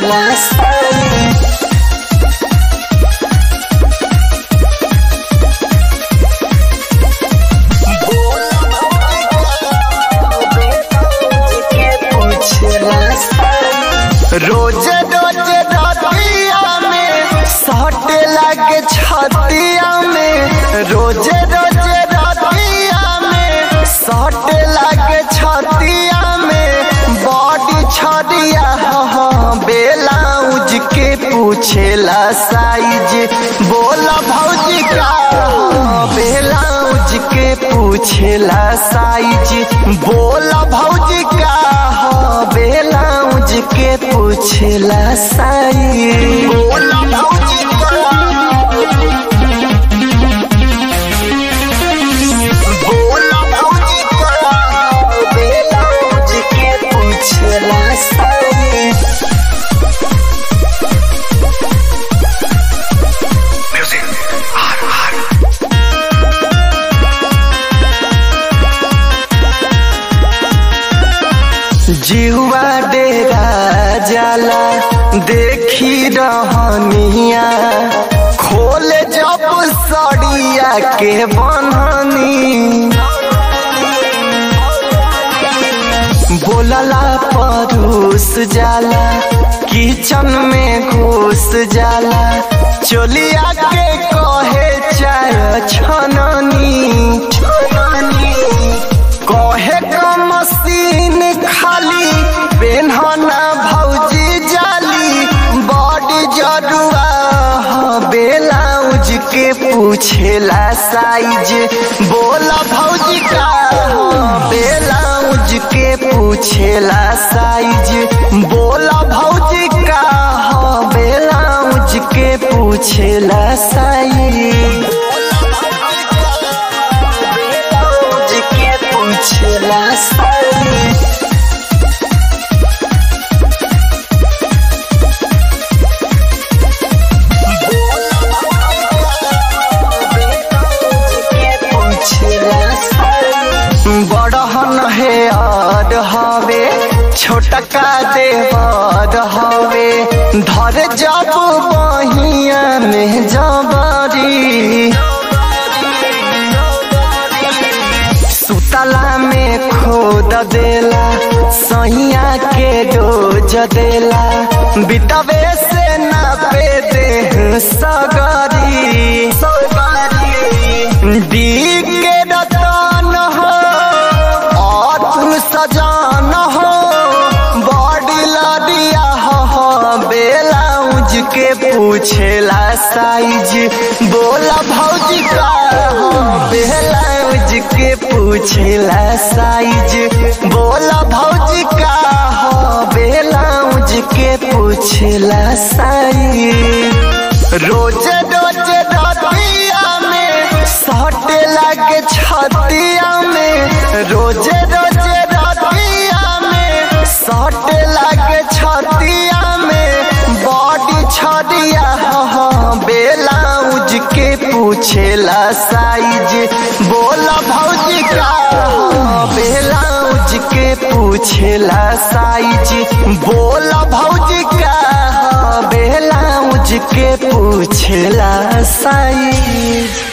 पूछला साइज रोज रोज रतिया में सट लगे छतिया में रोज रोज रतिया में सट लगे छतिया में बॉडी छदिया हो बेलाउज के पूछेला साइज बोला भौजी का हो बेलाउज के पूछेला साइज बोला भौजी का हो बेलाउज के पूछेला साइज बोला भौजी बोला भौजी का बेलाउज के पूछेला साइज जीवा डेरा जाला देखी रहनिया खोल जब सड़िया के बननी बोलला परूस जाला किचन में घुस जाला चोलिया के कहे चाय छननी कहे का मशीन खाली पेन्हना भौजी जाली बॉडी जरुआ बेलाउज के पूछेला साइज बोला भौजी का बेलाउज के पूछेला साइज बोला भौजी का बेलाउज के पूछेला साइज बेलाउज के पूछेला साइज बड़हन हे अर हवे छोटका देवर हवे धर जब बहिया में जबरी सुतला में खोद देला सैया के डोज देला बितवे से ना पे दे सगरी डी के रतन हो और सजान हो बॉडी लडिया हो बेलाउज के पूछेला साइज बोला भौजी का हो बेलाउज के पूछेला साइज बोला भौजी का हो बेलाउज के पूछेला साइज रोज रोज रतिया में सट लगे छतिया में रोज रोज रतिया में सट लगे छतिया में बॉडी छदिया हो बेलाउज के पूछेला साइज बोला भौजी का हो बेलाउज के पूछेला साइज बोला भौजी का हो बेलाउज के पूछेला साइज